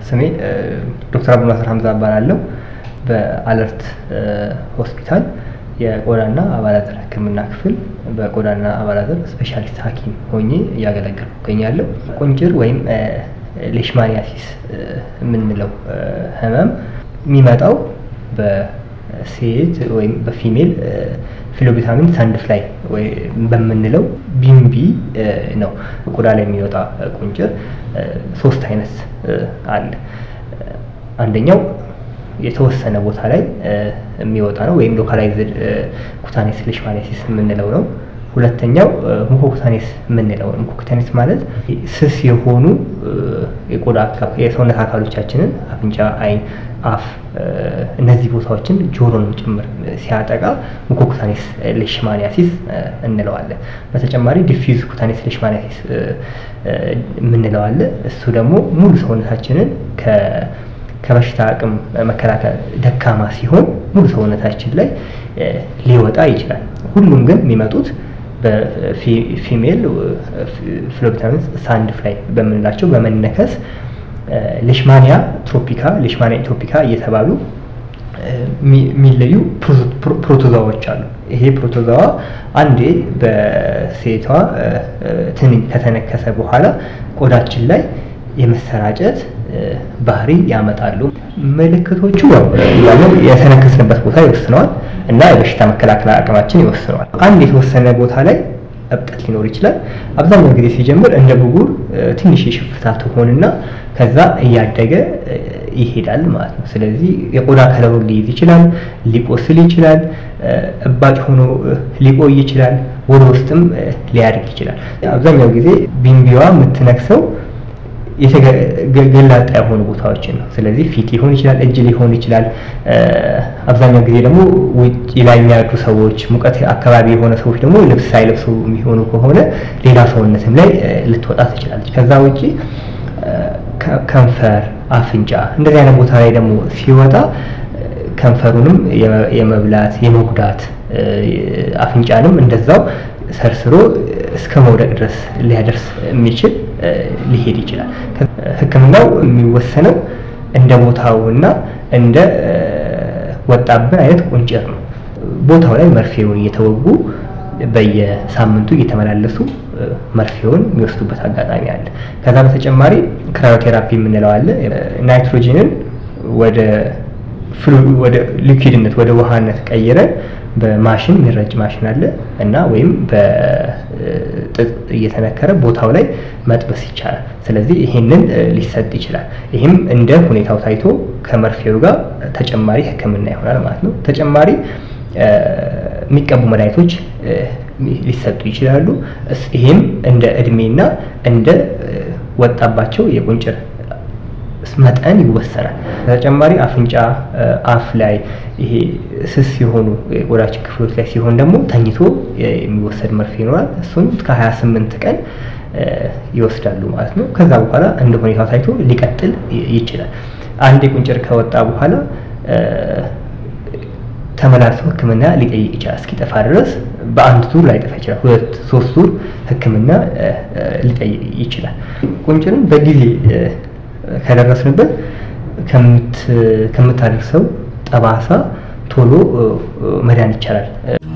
ስሜ ዶክተር አብዱልናስር ሀምዛ እባላለሁ። በአለርት ሆስፒታል የቆዳና አባላዘር ሕክምና ክፍል በቆዳና አባላዘር ስፔሻሊስት ሐኪም ሆኜ እያገለገልኩ እገኛለሁ። ቁንጭር ወይም ሌሽማኒያሲስ የምንለው ህመም የሚመጣው በሴት ወይም በፊሜል ፊሎቢታሚን ሳንድፍላይ በምንለው ቢምቢ ነው። ቆዳ ላይ የሚወጣ ቁንጭር ሶስት አይነት አለ። አንደኛው የተወሰነ ቦታ ላይ የሚወጣ ነው ወይም ሎካላይዝድ ኩታኔስ ሌሽማኒያሲስ የምንለው ነው። ሁለተኛው ሙኮኩታኔስ የምንለው ነው። ሙኮኩታኔስ ማለት ስስ የሆኑ የቆዳ የሰውነት አካሎቻችንን አፍንጫ፣ አይን፣ አፍ እነዚህ ቦታዎችን ጆሮንም ጭምር ሲያጠቃ ሙኮኩታኔስ ሌሽማኒያሲስ እንለዋለን። በተጨማሪ ዲፊዝ ኩታኔስ ሌሽማኒያሲስ የምንለው አለ። እሱ ደግሞ ሙሉ ሰውነታችንን ከበሽታ አቅም መከላከል ደካማ ሲሆን ሙሉ ሰውነታችን ላይ ሊወጣ ይችላል። ሁሉም ግን የሚመጡት በፊሜል ፍሎቢታሚን ሳንድ ፍላይ በምንላቸው በመነከስ ሌሽማኒያ ትሮፒካ፣ ሌሽማኒያ ኢትዮፒካ እየተባሉ የሚለዩ ፕሮቶዛዎች አሉ። ይሄ ፕሮቶዛዋ አንዴ በሴቷ ትንኝ ከተነከሰ በኋላ ቆዳችን ላይ የመሰራጨት ባህሪ ያመጣሉ። ምልክቶቹ ያው ያለው የተነከስንበት ቦታ ይወስነዋል እና የበሽታ መከላከል አቅማችን ይወስነዋል። አንድ የተወሰነ ቦታ ላይ እብጠት ሊኖር ይችላል። አብዛኛው ጊዜ ሲጀምር እንደ ብጉር ትንሽ የሽፍታ ትሆንና ከዛ እያደገ ይሄዳል ማለት ነው። ስለዚህ የቆዳ ከለሩን ሊይዝ ይችላል፣ ሊቆስል ይችላል፣ እባጭ ሆኖ ሊቆይ ይችላል፣ ወደ ውስጥም ሊያድግ ይችላል። አብዛኛው ጊዜ ቢምቢዋ የምትነክሰው ገላጣ የሆኑ ቦታዎችን ነው። ስለዚህ ፊት ሊሆን ይችላል፣ እጅ ሊሆን ይችላል። አብዛኛው ጊዜ ደግሞ ውጭ ላይ የሚያድሩ ሰዎች፣ ሙቀት አካባቢ የሆነ ሰዎች ደግሞ ልብስ ሳይለብሱ የሚሆኑ ከሆነ ሌላ ሰውነትም ላይ ልትወጣ ትችላለች። ከዛ ውጭ ከንፈር፣ አፍንጫ እንደዚህ አይነት ቦታ ላይ ደግሞ ሲወጣ ከንፈሩንም የመብላት የመጉዳት አፍንጫንም እንደዛው ሰርስሮ እስከ መውደቅ ድረስ ሊያደርስ የሚችል ሊሄድ ይችላል። ሕክምናው የሚወሰነው እንደ ቦታውና እንደ ወጣብን አይነት ቁንጭር ነው። ቦታው ላይ መርፌውን እየተወጉ በየሳምንቱ እየተመላለሱ መርፌውን የሚወስዱበት አጋጣሚ አለ። ከዛ በተጨማሪ ክራዮቴራፒ የምንለው አለ። ናይትሮጂንን ወደ ወደ ሊኩዊድነት ወደ ውሃነት ቀይረን በማሽን የሚረጭ ማሽን አለ እና ወይም በጥጥ እየተነከረ ቦታው ላይ መጥበስ ይቻላል። ስለዚህ ይሄንን ሊሰጥ ይችላል። ይህም እንደ ሁኔታው ታይቶ ከመርፌው ጋር ተጨማሪ ህክምና ይሆናል ማለት ነው። ተጨማሪ የሚቀቡ መድኃኒቶች ሊሰጡ ይችላሉ። ይህም እንደ እድሜና እንደ ወጣባቸው የቁንጭር መጠን ይወሰናል። በተጨማሪ አፍንጫ፣ አፍ ላይ ይሄ ስስ የሆኑ የቆዳችን ክፍሎች ላይ ሲሆን ደግሞ ተኝቶ የሚወሰድ መርፌ ይኖራል። እሱን ከ28 ቀን ይወስዳሉ ማለት ነው። ከዛ በኋላ እንደ ሁኔታው ታይቶ ሊቀጥል ይችላል። አንድ የቁንጭር ከወጣ በኋላ ተመላልሶ ህክምና ሊጠይቅ ይችላል። እስኪጠፋ ድረስ በአንድ ዙር ላይጠፋ ይችላል። ሁለት ሶስት ዙር ህክምና ሊጠይቅ ይችላል። ቁንጭርን በጊዜ ከደረስንበት ከምታደርሰው ጠባሳ ቶሎ መዳን ይቻላል።